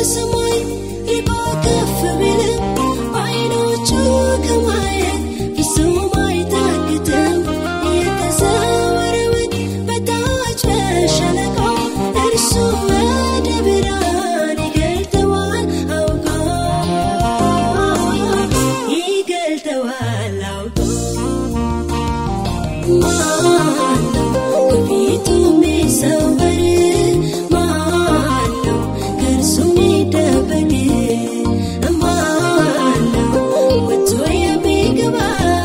ከሰማይ ርቆ ከፍ ቢልም በዓይኖቹ ከማየት ፍጹም አይታክትም። የተሰወረውን በታች በሸለቆው እርሱ ወደ ብርሃን ይገልጠዋል አውቆ ይገልጠዋል አውቆ ማነው ከፊቱ የሚሰወር? ማነው ከእርሱ የሚደበቅ? ማነው ወጥቶ የሚገባ?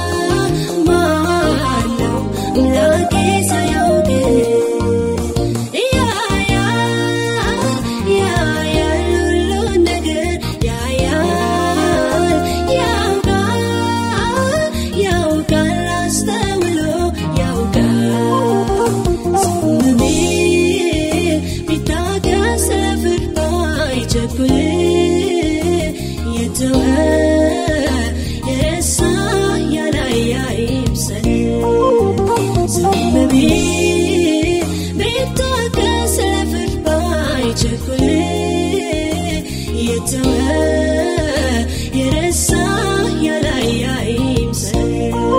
ማነው አምላኬ ሳያውቅ? ያያል ያያል ሁሉን ነገር ያያል ያውቃል ያውቃል አስተውሎ ያውቃል ዝም ቢል ቢታገስ ለፍርድ ባይቸኩል የተወ የረሳ ያላየ አይምሰል ዝም ቢል ቢታገስ ለፍርድ ባይቸኩል የተወ የረሳ ያላየ አይምሰል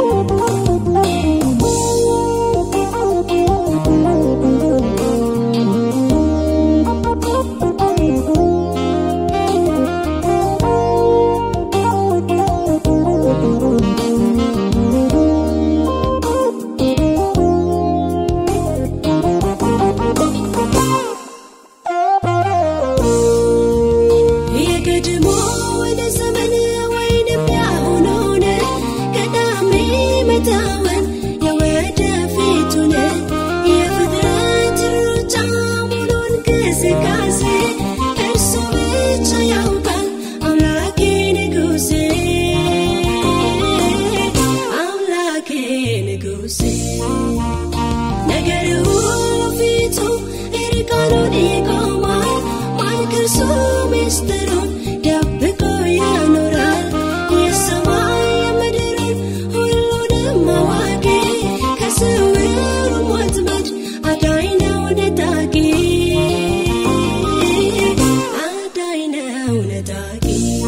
የቀድሞ ወደ ዘመን ወይንም ያሁኑን ቀዳሚ መታወን የወደፊቱን የፍጥረት ሩጫ ሙሉ እንቅስቃሴ እርሱ ብቻ ያውቃል አምላኬ ንጉሴ አምላኬ ንጉሴ ነገር ሁሉ ፊቱ እርቃኑን ይቆማል ማን ከእርሱ ምስጢሩን ደብቆ ያኖራል የሰማይ የምድርን ሁሉንም አዋቂ ከስውሩ ወጥመድ አዳኝ ነው ነጣቂ አዳኝ ነው ነጣቂ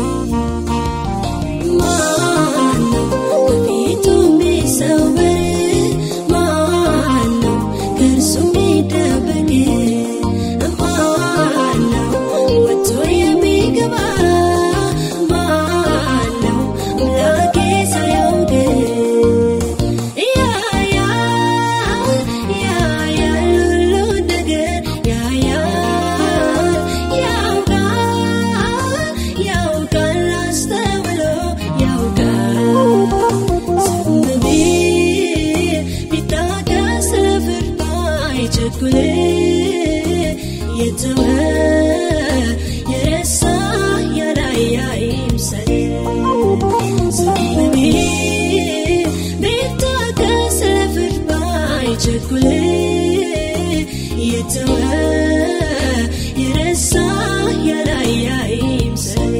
ማነው ከፊቱ የሚሰወር? ማነው ከእርሱ የሚደበቅ? ማነው ወጥቶ የሚገባ? ማነው አምላኬ ሳያውቅ? ያያል ያያል ሁሉን ነገር ያያል ያውቃል ያውቃል አስተውሎ ያውቃል ዝም ቢል ቢታገስ ለፍርድ ባይቸኩል የተወ የረሳ ያላየ አይምሰል ዝም ቢል ቢታገስ ለፍርድ ባይቸኩል የተወ የረሳ ያላየ አይምሰል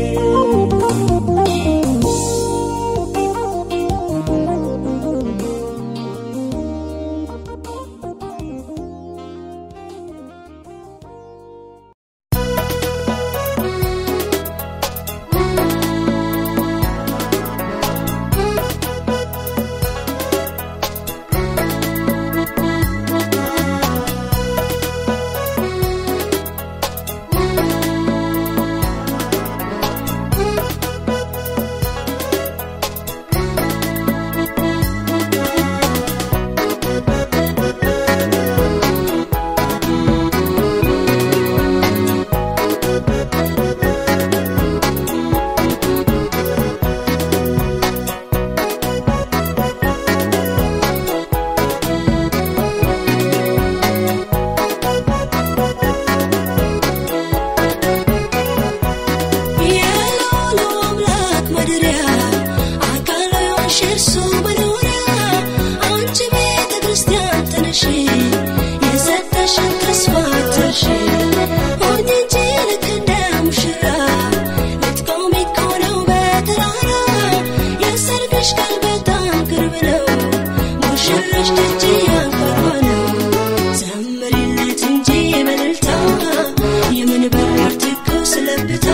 የልዑሉ አምላክ ማደሪያ አካሉ የሆንሽ እርሱ መኖሪያ አንቺ ቤተ ክርስቲያን ተነሺ የሰጠሽን ተስፋ አትርሺ ሁኚ እንጂ ልክ እንደ ሙሽራ ልትቆሚ እኮ ነው በተራራ የሰርግሽ ቀን በጣም ቅርብ ነው ሙሽራሽ ደጅ ያንኳኳ ነው ዘምሪለት እንጂ በእልልታ የምን በራር ትኩስ ለብታ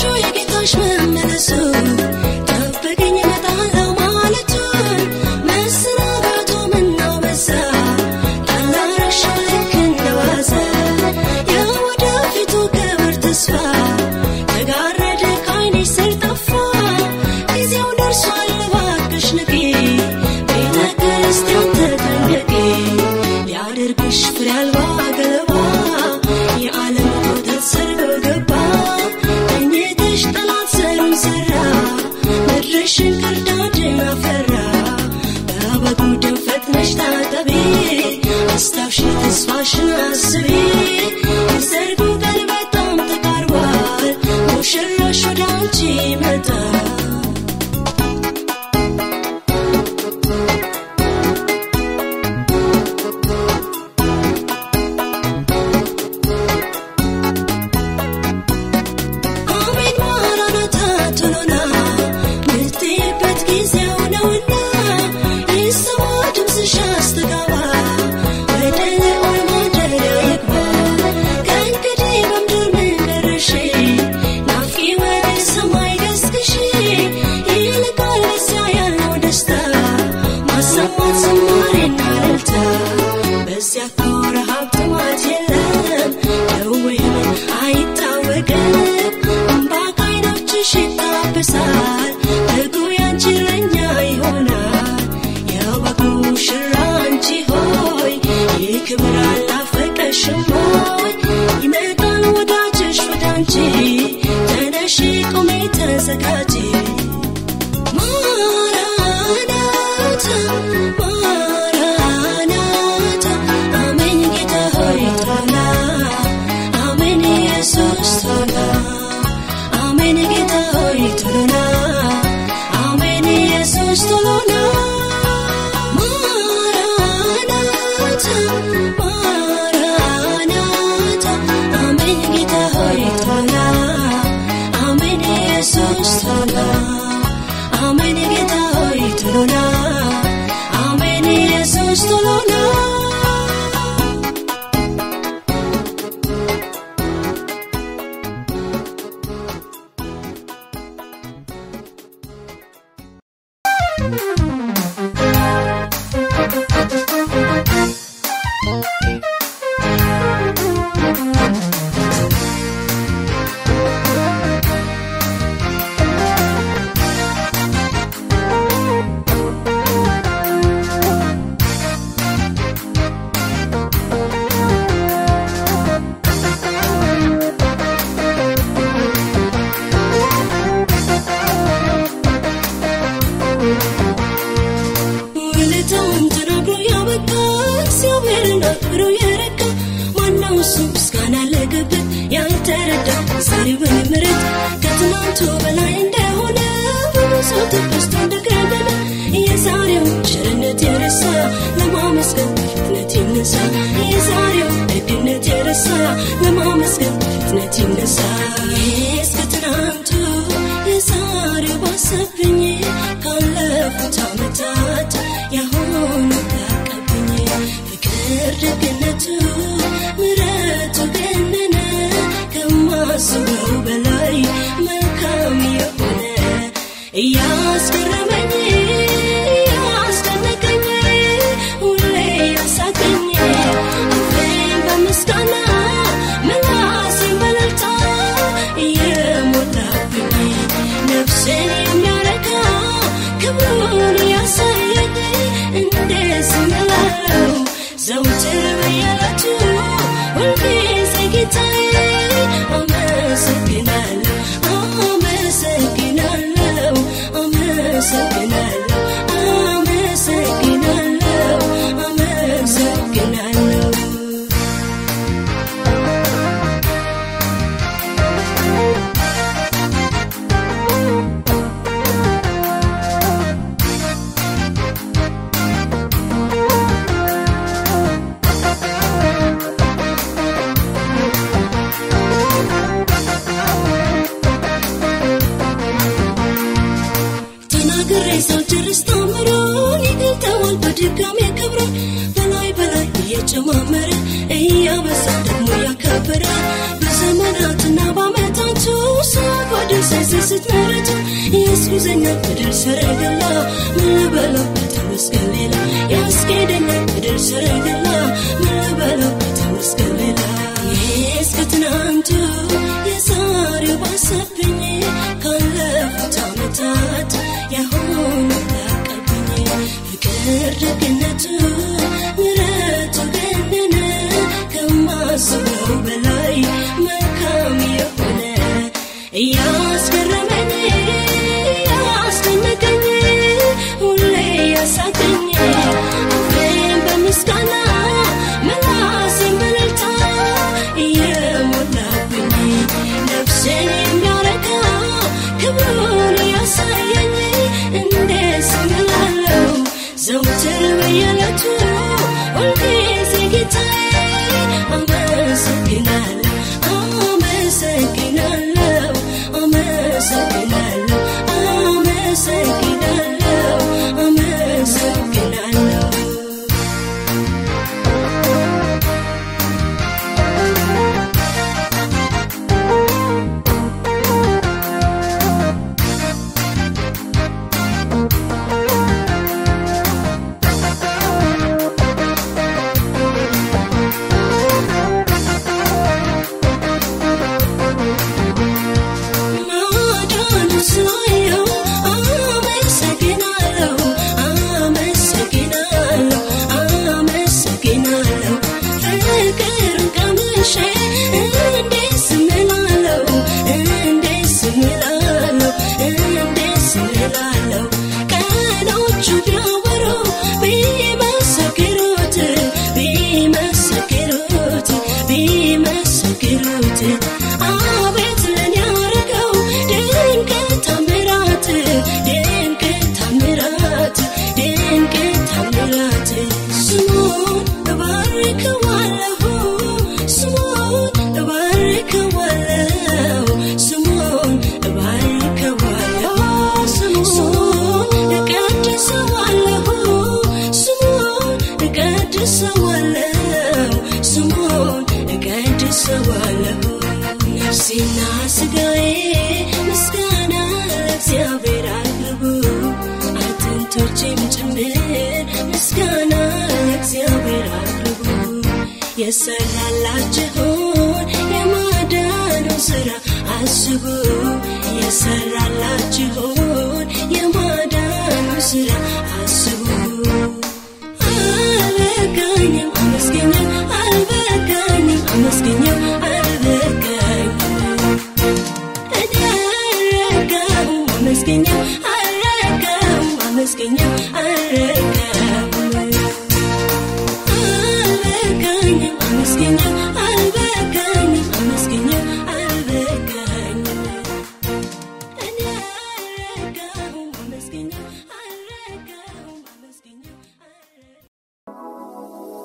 የጌታሽ መመለሱ ጠብቀኝ እመጣለሁ ማለቱን መሰናበቱ ምነው በዛ ታላረሻው ልክ እንደ ዋዛ የወደፊቱ ክብር ተስፋ ተጋረደ ከዓይንሽ ስር ጠፋ ጊዜው ደርሷል እባክሽ ንቂ ቤተ ክርስቲያን ተጠንቀቂ ሊያደርግሽ ፍሬ አልባ ገለባ የዓለም ወተት ሰርጎ ገባ ተኝተሽ ጠላት ዘሩን ዘራ ምድርሽን ክርዳድን አፈራ በበጉ ደም ፈጥነሽ ታጠቢ አስታውሺ ተስፋሽን አስቢ የሰርጉ ቀን በጣም ተቃርቧል ሙሽራሽ ወደ አንቺ ይመጣል አሜን ማራናታ ቶሎና ምትይበት ጊዜው ነውና ይሰማ ድምፅሽ አስተጋባ ወደ ልዑል ማደሪያ ይግባ ከእንግዲህ በምድር ምን ቀረሽ ናፍቂ ወደ ሰማይ ገስግሽ ይልቃል በዚያ ያለው ደስታ ማሰማት ዝማሬና እልልታ በዚያ እኮ ረሃብ ጥማት የለም ደዌ ህመም አይታወቅም እምባ ከዓይኖችሽ ይታበሳል በጉ ያንቺ እረኛ ይሆናል የበጉ ሙሽራ አንቺ ሆይ ይህ ክብር አላፈቀሽም ሆይ ይመጣል ወዳጅሽ ወደ አንቺ ተነሺ ቁሚ ተዘጋጂ ማራናታ ማራናታ አሜን ጌታ ሆይ ቶና አሜን ኢየሱስ ቶና አሜን ጌታ ሆይ ቶና አሜን ኢየሱስ ቶና ማራናታ ማራናታ አሜን ጌታ ሆይ ቶና አሜን ኢየሱስ ቶና አሜን ጌታ ሆይ ቶሎና አሜን ኢየሱስ ቶሎና ውለታውን ተናግሮ ያበቃ እግዚአብሔርን አክብሮ የረካ ማነው እሱ ምስጋና ለገበት ያልተረዳ ዛሬው በምሕረት ከትናንቱ በላይ እንደሆነ በብዙ ትዕግስቱ እንደገነነ የዛሬው ቸርነት የረሳ ለማመስገን በፍጥነት ይነሳ የዛሬው ደግነት የረሳ ለማመስገን በፍጥነት ይነሳ እስከ ትናንቱ የዛሬው ባሰብኝ ካለፉት ዓመታት ያሁኑ ታቀብኝ ፍቅር ደግነቱ ምረቱ ገነነ ከማስበው በላይ መልካም የሆነ እያስገረመኝ እያስደነቀኝ ሁሌ ያሳቀኝ አፌን በምስጋና ምላሴን በእልልታ እየሞላብኝ ነፍሴን የሚያረካ ክብሩን ያሳየኝ እንዴት እምላለሁ ዘውትር በየዕለቱ ሁልጊዜ ጌታዬ አመሰግናለሁ አመሰግናለሁ አመሰግናለሁ አመሰግናለሁ አመሰግናለሁ ተናግሬ ሳልጨርስ ታምሩን ይገልጠዋል በድጋሚ ክብሩን በላይ በላይ እየጨማመረ እያበዛ ደግሞ ያከበረ በዘመናትና በዓመታቱ ሰዓት ወደ ስትመረቱ ያስጉዘኛል ምድር ሰረገላ ምን ልበለው ተመስገን ሌላ ያስኬደኛል ምድር ሰረገላ ምን ልበለው ተመስገን ሌላ እስከ ትናንቱ የዛሬው ባሰብኝ ካለፉት ዓመታት ያሁኑ ላቀብኝ ፍቅር ደግነቱ ምረቱ ገነነ ከማስበው በላይ መልካም የሆነ እያስገረመኝ ያስደነቀኝ ሁሌ ያሳቀኝ አፌን በምስጋና ምላሴን በእልልታ እየሞላብኝ ነፍሴን የሚያረካ ክብሩን ያሳየኝ እንዴት ስም እላለሁ ዘውትር በየዕለቱ ሁልጊዜ ጌታዬ አመሰግናለሁ አመሰግናለሁ አመሰግናለሁ አመሰግናለሁ አመሰግናለሁ ማዳኑ ስላየው አመሰግናለሁ አመሰግናለሁ አመሰግናለሁ ፍቅርን ቀምሼ እንዴት ዝም እላለሁ እንዴት ዝም እላለሁ እንዴት ዝም እላለሁ ቀኖቹ ቢያወሩ ቢመሰክሩት ቢመሰክሩት ቢመሰክሩት አቤት ለኔ ያረገው ድንቅ ታምራት ድንቅ ታምራት ድንቅ ታምራት ስሙን እባርከዋለሁ ስሙን እባርከዋለሁ ስሙን እባርከዋለሁ ስሙን እቀድሰዋለሁ ስሙን እቀድሰዋለሁ ስሙን እቀድሰዋለሁ ነፍሴና ስጋዬ ምስጋና ለእግዚአብሔር አቅርቡ አጥንቶቼም ጭምር ምስጋና ለእግዚአብሔር አቅርቡ የሰራላችሁን የማዳኑ ስራ አስቡ የሰራላችሁን የማዳኑ ስራ አስቡ አልበቃኝም አመስገኘው አልበቃኝም አመስገኘው አልበቃኝም እኔ አልረካሁም አመስገኘው አልረካሁም አመስገኘው አልረካሁም አልበቃኝም አመስገኘው አልበቃኝም አመስገኘው አልበቃኝም እኔ አልረካሁም አመስገኘው አልረካሁም አመስገኘው አልረካሁም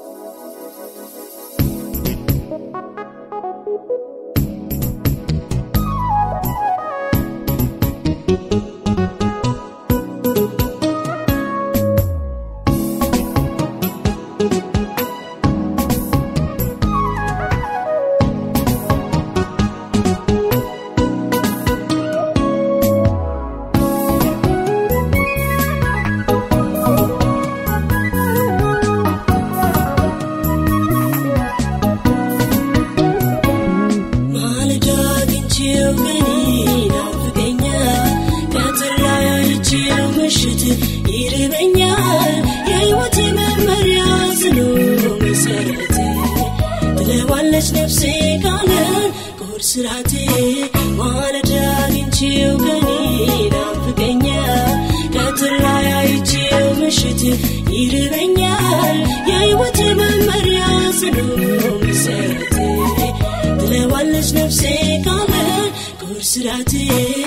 ማለዳ አግኝቼው ግን ይናፍቀኛል ቀትር ላይ አይቼው ምሽት ይርበኛል የሕይወቴ መመሪያ ጽኑ መሰረት ትለዋለች ነፍሴ ቃልን ቁርስ ራቴ ማለዳ አግኝቼው ግን ይናፍቀኛል ቀትር ላይ አይቼው ምሽት ይርበኛል የሕይወቴ መመሪያ ጽኑ መሰረት ትለዋለች ነፍሴ ቃለ ቁርስ ራቴ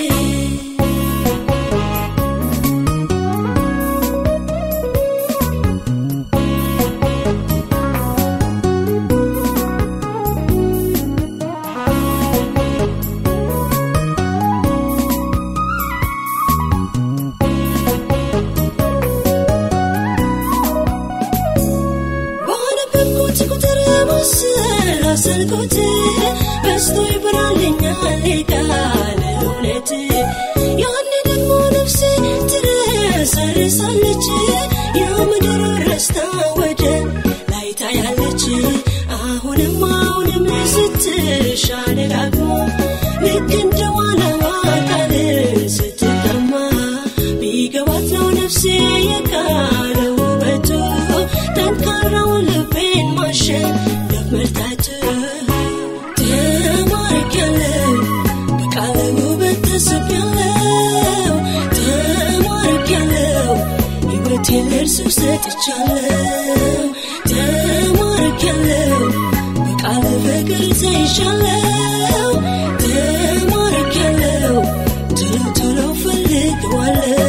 ባነበብኩት ቁጥር ማሰላሰልኩት በስቶ ይበራልኛል ቃል እውነት ያኔ ደግሞ ነፍሴ ትረሰርሳለች የምድር ረስታ ወደ ላይ ታያለች አሁንም አሁንም ስትሻ ደጋግሞ ልክ እንደ ዋናዋ ቃልን ስትጠማ ቢገባት ነው ነፍሴ የቃለው ውበቱ ጠንካራውን ልቤን ማሸነፍ መርታቱ ተማርኪያለሁ በቃለ ውበት ተስቤያለሁ ተማርኪያለሁ ሕይወቴን ለእርሱ ሰጥቻለሁ ተማርኪያለሁ በቃለ ፍቅር ተይዣለሁ ተማርኪያለሁ ቶሎ ቶሎ ፈልገዋለሁ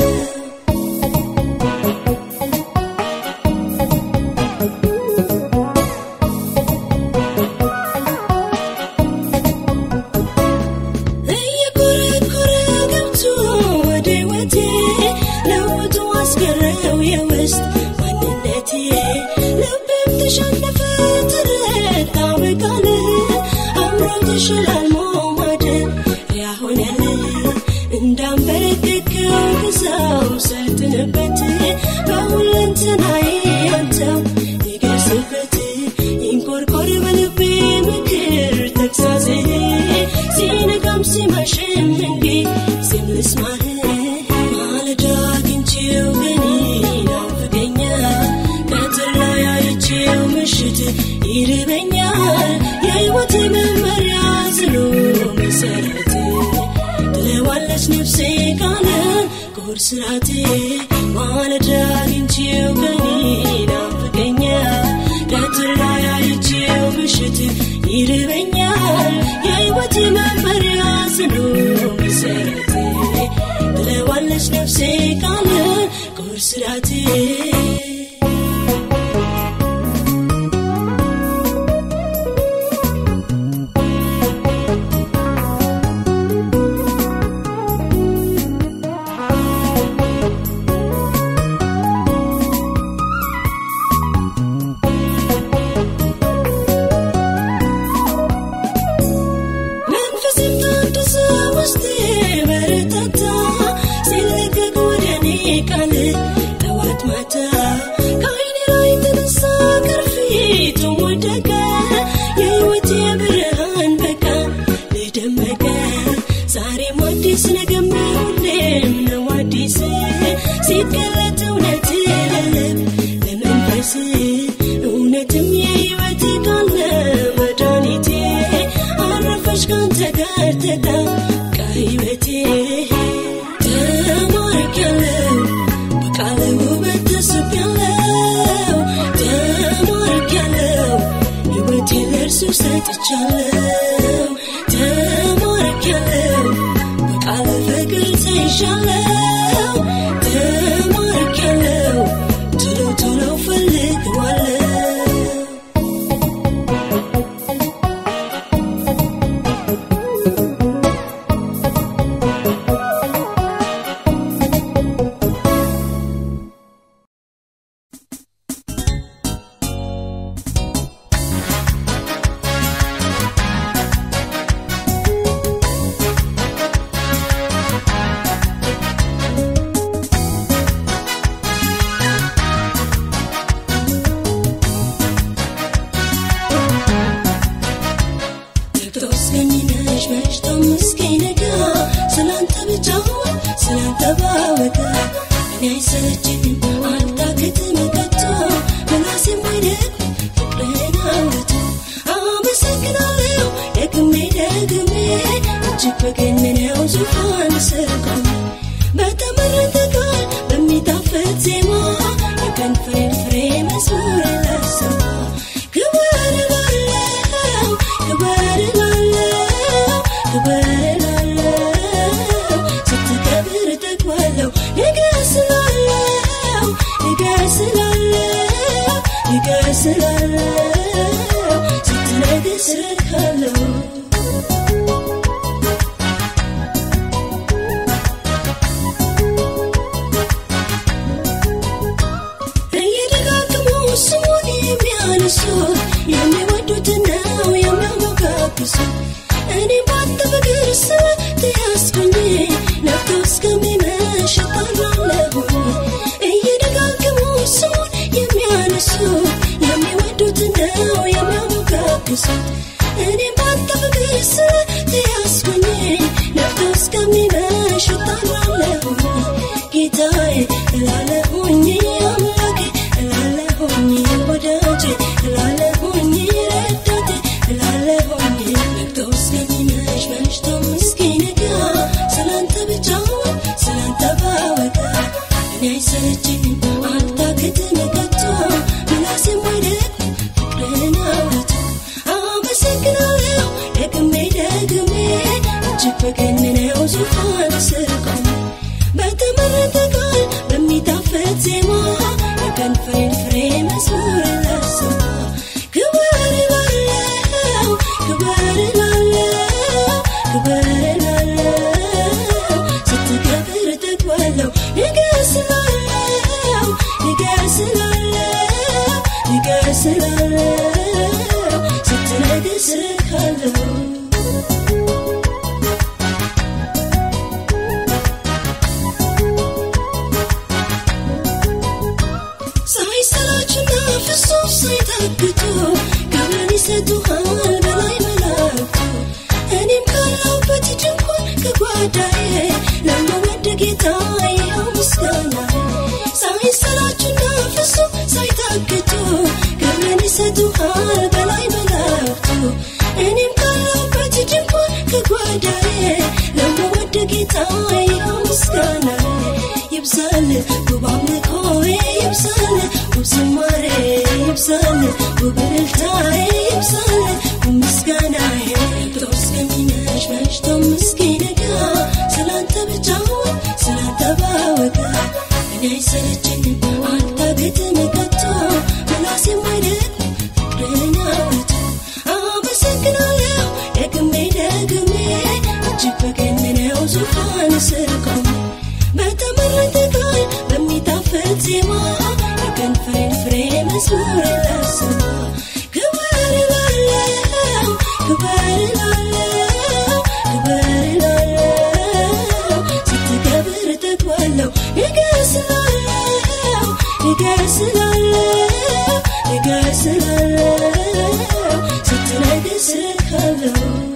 እየኮረኮረ ገብቶ ወደ ሕይወቴ ለውጡ አስገረው የውስጥ ማንነቴ ልቤም ተሸነፈ ተረታ በቃል አምሮ ተሸላልሞ ማደሪያ ሆነልህ እንዳንበረከከው ግዛው ሰልጥንበት በሁለንተናዬ አንተው ንገስበት ይንኮርኮር በልቤ ምክር ተግሳጽ ሲነጋም ሲመሽም እንዲ ዜም ልስማህ ማለዳ አግኝቼው ግን ይናፍቀኛል ቀትር ላይ አይቼው ምሽት ይርበኛል የሕይወት መመሪያ ጽኑ መሰረት ትለዋለች ነፍሴ ቃልን ቁርስራቴ ማለዳ አግኝቼው ግን ይናፍቀኛል ቀትር ላይ አይቼው ምሽት ይርበኛል የሕይወት መመሪያ ጽኑ መሰረት ትለዋለች ነፍሴ ቃልን ቁርስራቴ መንፈስም ታደሰ ውስጤ በረታታ ሲለቀቅ ወደ እኔ ቃል ጠዋት ማታ ከዓይኔ ላይ ተነሳ ቅርፊቱ ወደቀ የሕይወቴ ብርሃን በቃ ልደመቀ ዛሬም አዲስ ነገም ሁሌም ነው አዲስ ሲገለጥ እውነት ለልብ ለመንፈስ እውነትም የሕይወት ቃል መድኃኒቴ አረፈች ካንተ ጋር ተጣብቃ ሕይወቴ ተማርኪያለሁ በቃለ ውበት ተስቤያለሁ ተማርኪያለሁ ሕይወቴን ለእርሱ ሰጥቻለሁ ተማርኪያለሁ በቃለ ፍቅር ተይዣለሁ ተማርኪያለሁ ቶሎ ቶሎ ፈልገዋለሁ ነግቶ እስከሚመሽ መሽቶ እስኪነጋ ስላንተ ብቻ ስላንተ ባወጋ እኔ አይሰለችኝም አልታክትም ከቶ ምላሴም አይደክም ፍቅርህን አውርቶ አመሰግናለሁ ደግሜ ደግሜ እጅግ በገነነው ዙፋን ስር ቆሜ በተመረጠ ቃል በሚጣፍጥ ዜማ የከንፈሬን ፍሬ መዝሙር ላሰማ ክብር ላለው ክብር ላለው ክብር ላለው ስትከብር ጠግባለሁ ንገስ ላለው ንገስ ላለው ንገስ ላለው ስትነግስ ረካለሁ እስከሚመሽ እጣራለሁ እየደጋገሙ ስሙን የሚያነሱ የሚወዱትን ነው የሚያሞጋግሱት እኔም ባንተ ፍቅር ተያዝኩኝ ነፍቶ እስከሚመሽ እጣራለሁ ጌታዬ እላለሁኝ አምላኬ እላለሁኝ ወዳጄ እላለሁኝ ረዳቴ እላለሁኝ ነግቶ እስከሚመሽ መሽቶ እስኪነጋ ስላንተ ብቻ ስላንተ ባወጋ እኔ አይሰለቸኝም አልታክትም ከቶ ምላሴም አይደክም ፍቅርህን አውርቶ አመሰግናለሁ ደግሜ ደግሜ እጅግ በገነነው ዙፋን ስር ቆሜ በተመረጠ ቃል በሚጣፍጥ ዜማ የከንፈሬን ፍሬ መዝሙር ላሰማ ክብር እላለሁ ክብር እላለሁ ክብር እላለሁ ስትከብር እጠግባለሁ ንገስ እላለሁ ንገስ እላለሁ ንገስ እላለሁ ስትነግስ እልካለሁ ሳይሰላችና ፍጹም ሳይታክቱ ክብርን ይሰጡሃል በላይ መላእክቱ እኔም ካለሁበት ድንኳን ከጓዳዬ ለመወድ ጌታ ይኸው ምስጋናዬ ሳይሰላችና ፍጹም ሳይታክቱ ክብርን ይሰጡሃል በላይ መላእክቱ እኔም ካለሁበት ድንኳን ከጓዳዬ ለመወድ ጌታ ይኸው ምስጋናዬ ይብዛል ውብ አምልኮዬ ይብዛል ውብ ዝማሬ ይብዛል ውብ እልልታዬ ይብዛል ውብ ምስጋናዬ ነግቶ እስከሚመሽ መሽቶም እስኪነጋ ስላንተ ብቻ ስላንተ ባወጋ እኔ አይሰለቸኝም አልታክትም ከቶ ምላሴም አይደክም ፍቅርህን አውርቶ አመሰግናለሁ ደግሜ ደግሜ እጅግ በገነነው ዙፋን ስር ቆሜ በተመረጠ ቃል በሚጣፍጥ ዜማ የከንፈሬን ፍሬ መዝሙር ላሰማ ክብር እላለሁ ክብር እላለሁ ክብር እላለሁ ስትከብር እጠግባለሁ ንገስ እላለሁ ንገስ እላለሁ ንገስ እላለሁ ስትነግስ እልካለሁ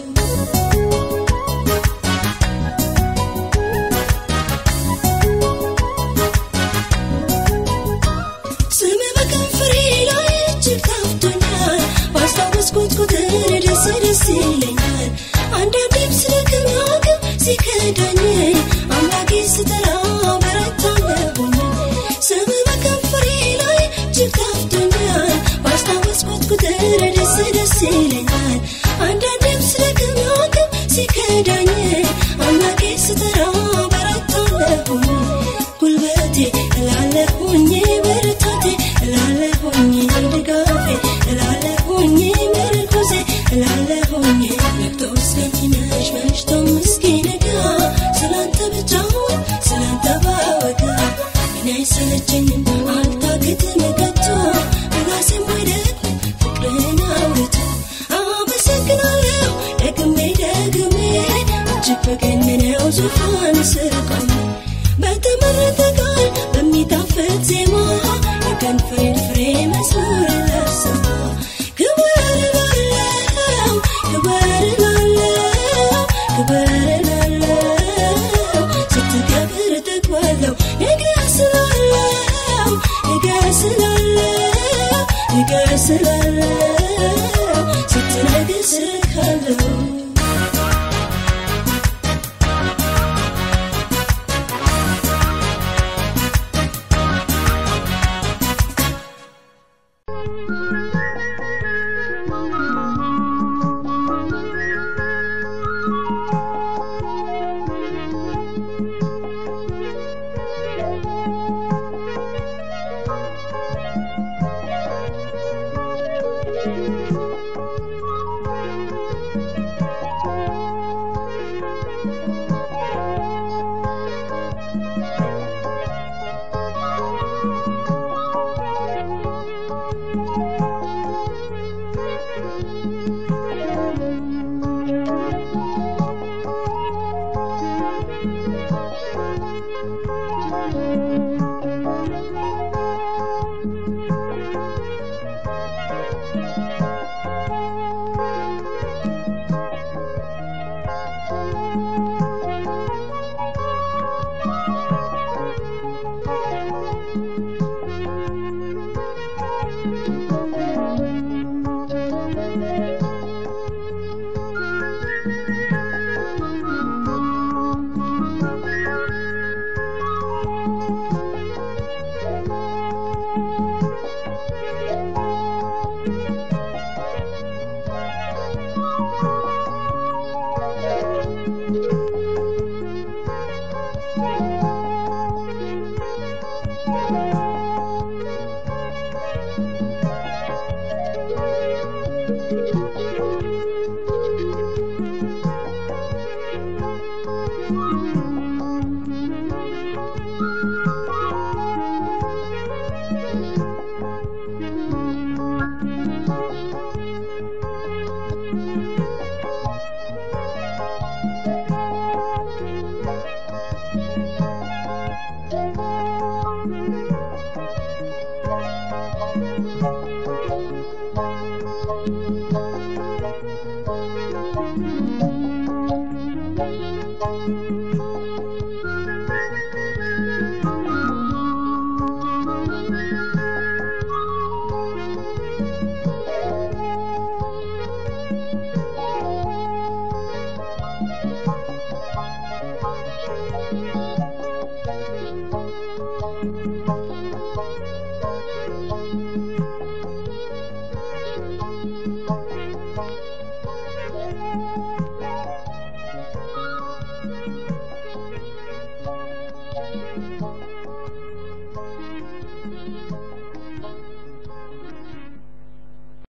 ስም በከንፈሬ ላይ እጅግ ታፍቶኛል ባስታወስኩት ቁጥር ደስ ደስ ይለኛል አንዳንዴም ስለ ክብራግም ሲከዳኝ አምላኬ ስጠራ በረታለሁኝ ስም በከንፈሬ ላይ እጅግ ታፍቶኛል ባስታወስኩት ቁጥር ደስ ደስ ይለኛል አንዳንዴም ስለ ክብራግም ሲከዳኝ አምላኬ ስጠራ በረታለሁኝ ጉልበቴ እላለሁኝ ብርታቴ እላለሁኝ ድጋፌ እላለሁኝ ምርኩዜ እላለሁኝ ነግቶ እስከሚመሽ መሽቶም እስኪነጋ ስላንተ ብቻ ስላንተ ባወጋ እኔ አይሰለቸኝም አልታክትም ከቶ ምላሴም አይደክም ፍቅርህን አውርቶ አመሰግናለሁ ደግሜ ደግሜ እጅግ በገነነው ዙፋን ስር ቆሜ በተመረጠ ቃል በሚጣፍጥ ዜማ የከንፈሬን ፍሬ መዝሙር ላሰማ ክብር እላለሁ ክብር እላለሁ ክብር እላለሁ ስትከብር እጠግባለሁ ንገስ እላለሁ ንገስ እላለሁ ንገስ እላለሁ ስትነግስ እልካለሁ